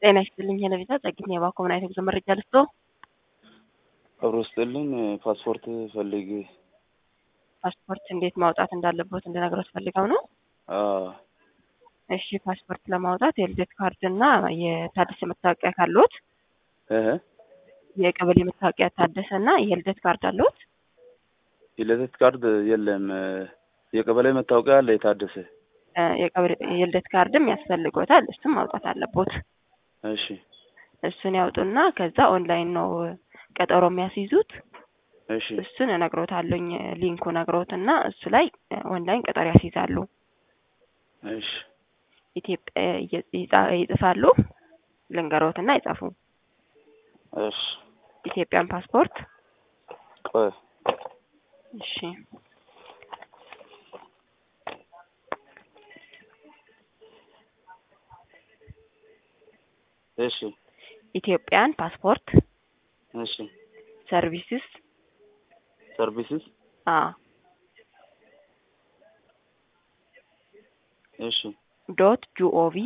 ጤና ይስጥልኝ ሄለቪዛ ጸግኝ የባኮ ምን አይነት ጉዞ መረጃ ልስጦ? አብሮ ስጥልን ፓስፖርት ፈልጌ ፓስፖርት እንዴት ማውጣት እንዳለበት እንድነግሮት ፈልገው ነው። አዎ እሺ ፓስፖርት ለማውጣት የልደት ካርድ እና የታደሰ መታወቂያ ካለዎት፣ እህ የቀበሌ መታወቂያ ታደሰ እና የልደት ካርድ አለዎት? የልደት ካርድ የለም። የቀበሌ መታወቂያ አለ የታደሰ። እ የቀበሌ የልደት ካርድም ያስፈልጎታል። እሱም ማውጣት አለቦት። እሺ እሱን ያውጡና ከዛ ኦንላይን ነው ቀጠሮ የሚያስይዙት። እሺ እሱን እነግሮታለሁኝ ሊንኩ ነግሮትና እሱ ላይ ኦንላይን ቀጠሮ ያስይዛሉ። እሺ ኢትዮጵያ ይጻ- ይጽፋሉ። ልንገሮትና ይጻፉ። እሺ ኢትዮጵያን ፓስፖርት ቆይ እሺ እሺ ኢትዮጵያን ፓስፖርት እሺ ሰርቪስስ ሰርቪስስ አ እሺ ዶት ጂኦቪ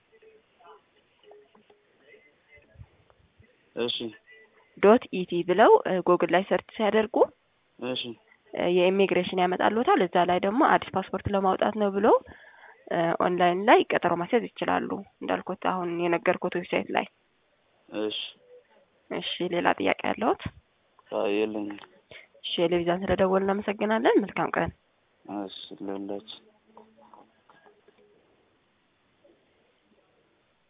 እሺ ዶት ኢቲ ብለው ጉግል ላይ ሰርች ሲያደርጉ እሺ እ የኢሚግሬሽን ያመጣሉታል። እዛ ላይ ደግሞ አዲስ ፓስፖርት ለማውጣት ነው ብለው እ ኦንላይን ላይ ቀጠሮ ማስያዝ ይችላሉ። እንዳልኩት አሁን የነገርኩት ዌብሳይት ላይ። እሺ እሺ ሌላ ጥያቄ ያለዎት? አይ የለኝም። እሺ ቴሌቪዥን ስለደወልን እናመሰግናለን። መልካም ቀን። እሺ ለሁላችን